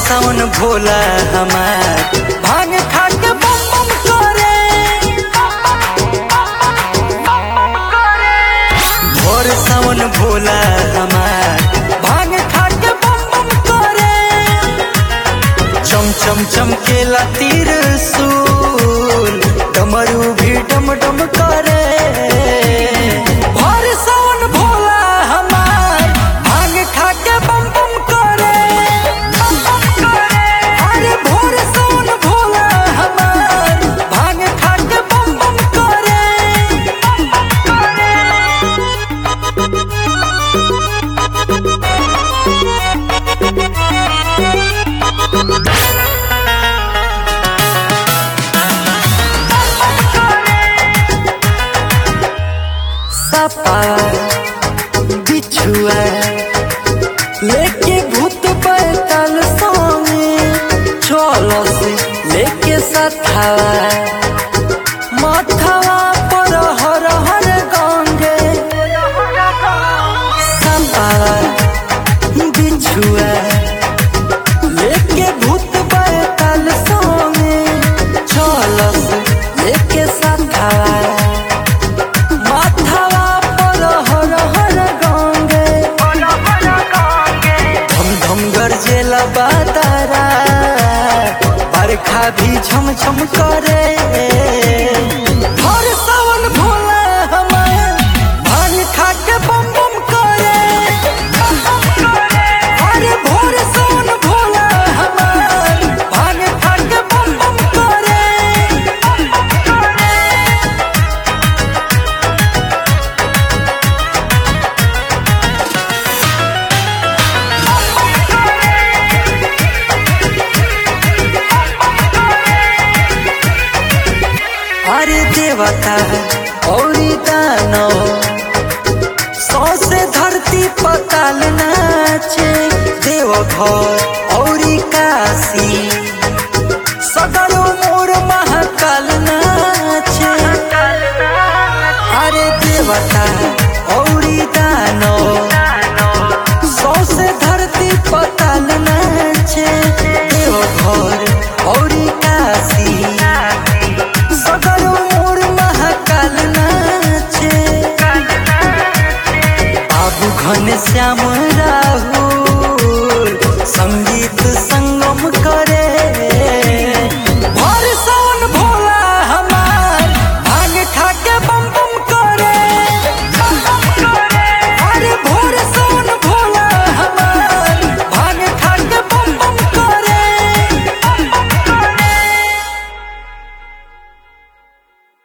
सावन भोला हमार भांग खा के बम बम करे भोर सावन भोला हमार भांग खा के बम बम करे चम चम चमकेला तीर सूल डमरू भी डम डम करे भोर सावन भोला हमार भांग खा के बम बम करे अरे भोर सावन भोला हमार भांग खा के बम बम करे सपा बिछुआ लेके भूत बैतल स्वामी चलो से लेके सथावा माथावा पर हर हर गंगे सपा बिछुआ लेके भूत बैतल स्वामी चलो से लेके सथावा माथावा पर हर हर गंगे धम धम गरजेला बातारा बरखा भी झम झम करे हर सावन भोला हमार भान खा के बम बम करे अरे भोर सावन भोला हमार भान खा के बम बम करे अरे देवता औरी दानो सौ से धरती पताल नाचे देव घर औरी काशी